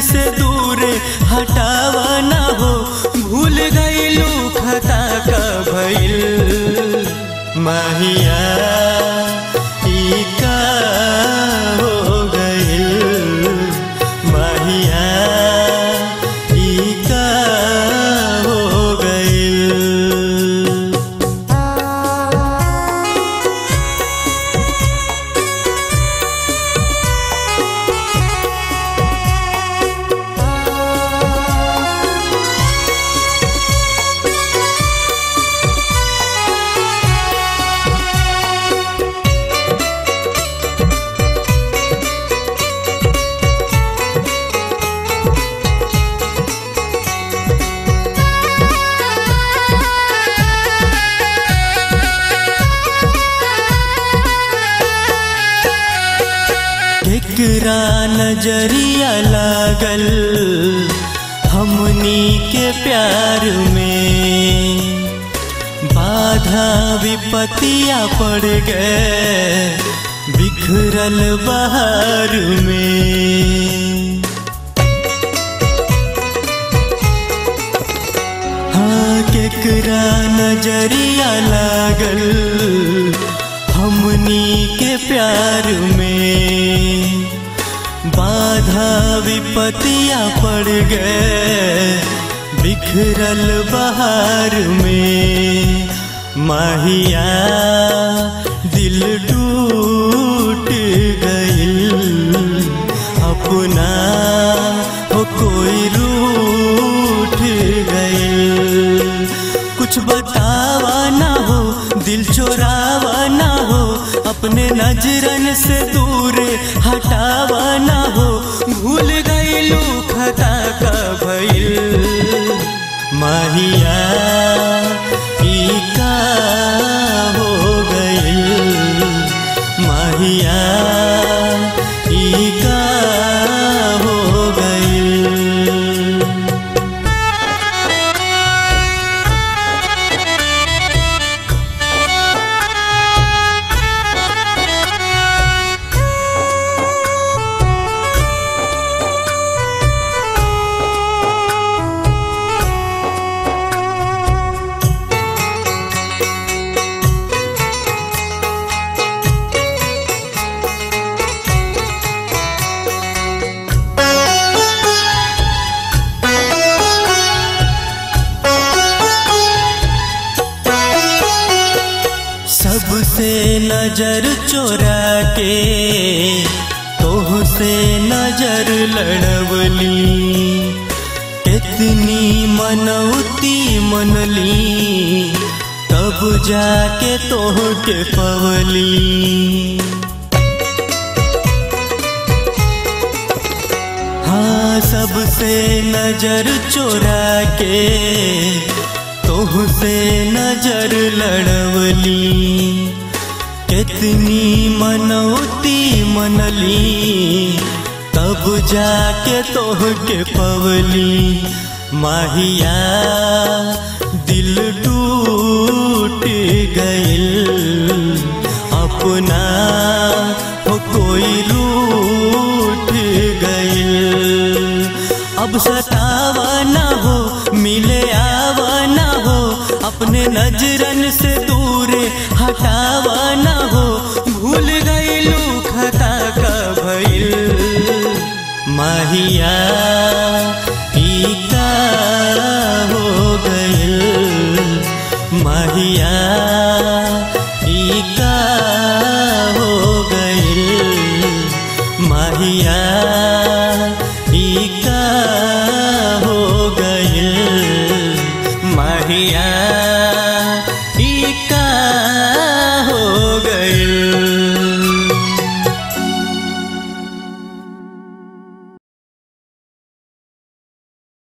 से दूर हटावा ना हो भूल गईलू खता का भइल माहिया ई का हो गइल माहिया ई का हो गइल केकरा नजरिया लागल हमनी के प्यार में बाधा विपतिया पड़ गए बिखरल बहार में हाँ केकरा नजरिया लागल हमनी के प्यार में बाधा विपतिया पड़ गए बिखरल बहार में माहिया दिल टूट गइल अपना हो कोई रूठ गइल कुछ बतावा ना हो दिल चोरावा ना हो अपने नजरन से दूर हटावा ना हो भूल गईलू खता का भइल माहिया ई का हो गइल माहिया ई का हो गइल सबसे नजर चोरा के तोह से नजर लड़वली कितनी मनौती मनली तब जाके तोह के पवली हाँ सबसे नजर चोरा के तोह से नजर लड़वली कितनी मनौती मनली तब जाके तोह के पवली माहिया दिल टूट गइल अपना हो कोई रूठ गइल अब सतावा ना हो मिले आवा ना हो अपने नजरन से दूर हटावा ना हो भूल गईलू खता का भइल माहिया ई का हो गइल माहिया ई का हो गइल माहिया